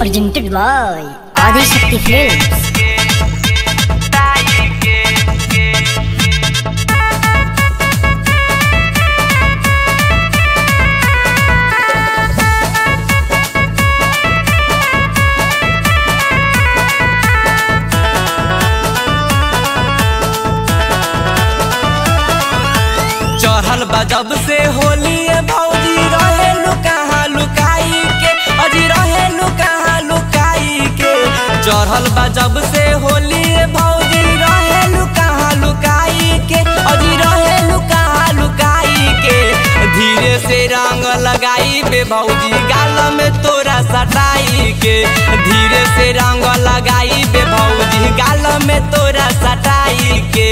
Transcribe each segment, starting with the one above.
presented by Adi Shakti Films. चढ़ल बा जब से होली ए भौजी रहे लुकाहा लुकाई के अजी रहे लुकाहा लुकाई के चढ़ल बा जब से होली ए भौजी रहे लुकाहा लुकाई के अजी रहे लुकाहा लुकाई के धीरे से रंग लगाई बे भौजी गाल में तोरा सटाई के धीरे से रंग लगाई बे भौजी गाल में तोरा सटाई के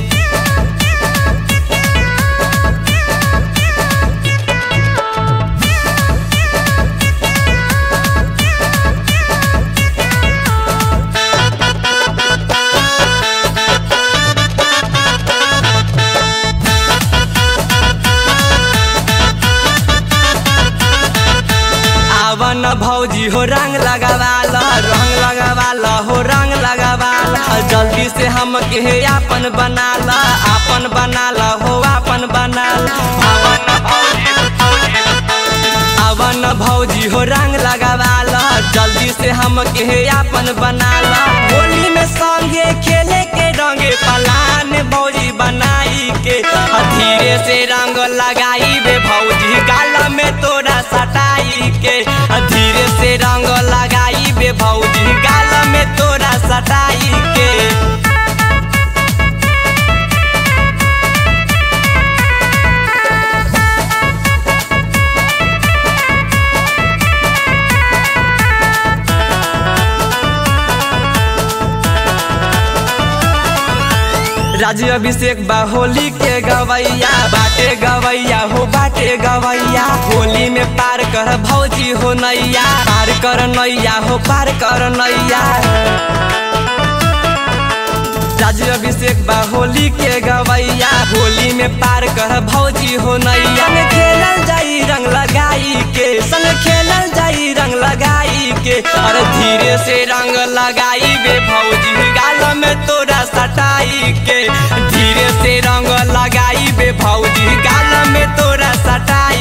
आवन भौजी हो रंग लगावाला रंग लगावाला हो रंग लगावाला जल्दी से हम के आपन बनाला आपन बनाला हो आपन बनाला आवन भौजी आवन भौजी हो रंग लगावाला जल्दी से हम के आपन बनाला होली में संगे खेले के रंगे पलान भौजी बनाई के आ धीरे से रंग लगाई बे भौजी गाल में तोरा सटाई के आ धीरे से रंग लगाई बे भौजी गाल में तोरा सटाई के राज अभिषेक बा होली के गवैया बाटे गवैया हो बाटे गवैया होली में पार कर भौजी हो नैया पार कर नैया हो पार कर नैया राज अभिषेक बा होली के गवैया होली में पार कर भौजी हो नैया संग खेलल जाई रंग लगाई के संग खेलल जाई रंग लगाई के अरे धीरे से रंग लगाई बे भौजी गाल में तोरा सटाई के धीरे से रंग लगाई बे भौजी गाल में तोरा सटाई